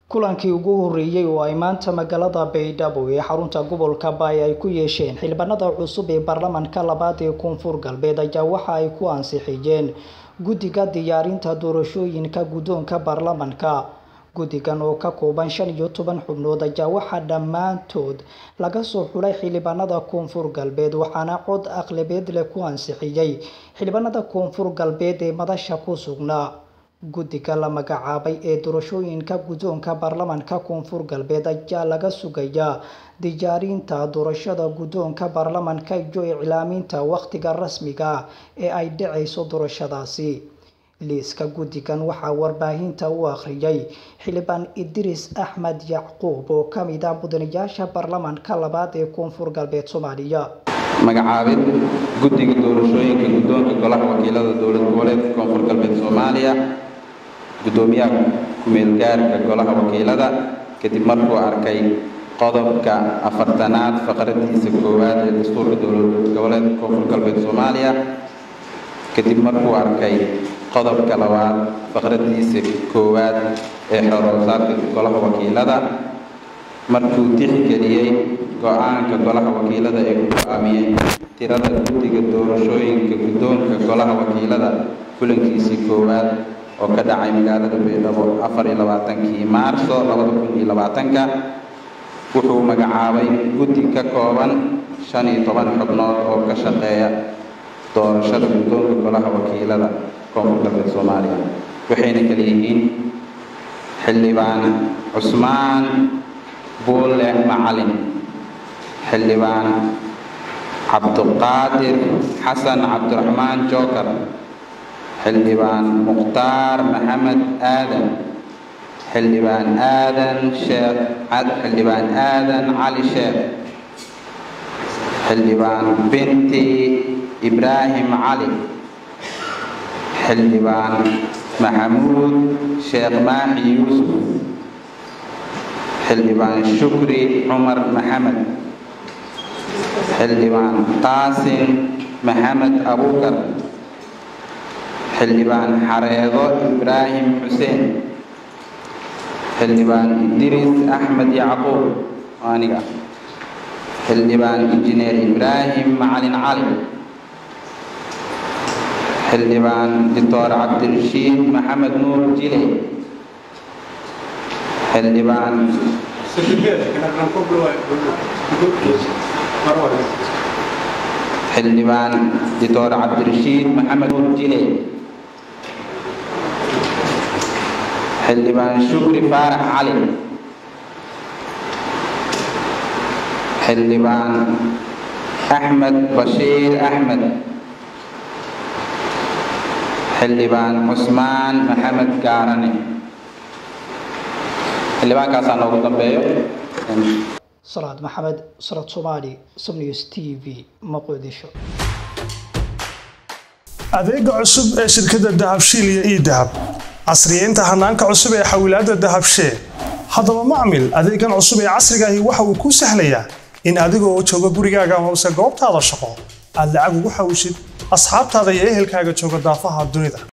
kulankii ugu horreeyey oo ay maanta magaalada baydhabo ee xarunta gobolka baay ay ku yeesheen xildhibaanada cusub ee baarlamaanka labaad ee koonfur galbeed ayaa waxa ay ku ansixiyeen guddiga diyaarinta doorashooyinka guddoonka baarlamaanka guddigan oo ka kooban shan iyo toban xubnood ayaa waxaa dhammaantood laga soo xulay xildhibaanada koonfur galbeed waxaana cod aqlabeed leh ku ansixiyey xildhibaanada koonfur galbeed ee madasha ku sugnaa guddiga la magacaabay ee doorashooyinka guddoonka baarlamaanka koonfur galbeed ayaa laga sugayaa diyaarinta doorashada guddoonka baarlamaanka iyo iclaaminta wakhtiga rasmiga ah ee ay dhacayso doorashadaasi liiska guddigan waxaa warbaahinta u akhriyay xildhibaan idriis axmed yacquub oo ka mid ah mudanayaasha baarlamaanka labaad ee koonfur galbeed soomaaliya magacaabid guddiga doorashooyinka guddoonka golaha wakiilada dowlad goboleedka koonfur galbeed soomaaliya guddoomiyaha ku-meelgaarka golaha wakiilada kadib markuu arkay qodobka afartanaad faqradiisa koowaad ee dastuurka dowlad goboleedka koonfur galbeed soomaaliya kadib markuu arkay qodobka labaad faqradiisa koowaad ee xoroosaadka golaha wakiilada markuu tixgeliyey go-aanka golaha wakiilada ee ku go-aamiyey tirada guddiga doorashooyinka guddoonka golaha wakiilada kulankiisii koowaad oo ka dhacay magaalada baydhabo afar iyo labaatankii maarso labada kun iyo labaatanka wuxuu magacaabay guddi ka kooban shan iyo toban xubnood oo ka shaqeeya doorashada guddoonka golaha wakiilada koonfur galbeed soomaaliya waxayna kala yihiin xildhibaan cusmaan buulle macalin xildhibaan cabduqaadir xasan cabdiraxmaan jookar xildhibaan mukhtaar maxamed aadan xildhibaan aadan sheekh xildhibaan aadan cali sheekh xildhibaan binti ibraahim cali xildhibaan maxamuud sheekh maaxi yuusuf xildhibaan shukri cumar maxamed xildhibaan qaasim maxamed abukar xildhibaan xareedo ibraahim xuseen xildhibaan idriis axmed yacquub aniga xildhibaan injineer ibraahim macalin cali xildhibaan doctor cabdirashiid maxamed nuur jile xildhibaan xildhibaan doctor cabdirashiid maxamed nuur jile xildhibaan shukri faarax cali xildhibaan axmed bashiir axmed xildhibaan cusmaan maxamed gaarane xildhibaankaasaa noogu dambeeyo salaad maxamed sarad soomaali somnews t v muqdisho adeega cusub ee shirkadda dahabshiil iyo ii dahab casriyeynta hanaanka cusub ee xawilaadda dahabshee haddaba macmil adeegan cusub ee casriga ahi waxa uu kuu sahlayaa in adigoo jooga gurigaaga amase goobtaada shaqo aad lacag ugu xawishid asxaabtaada iyo ehelkaaga jooga daafaha dunida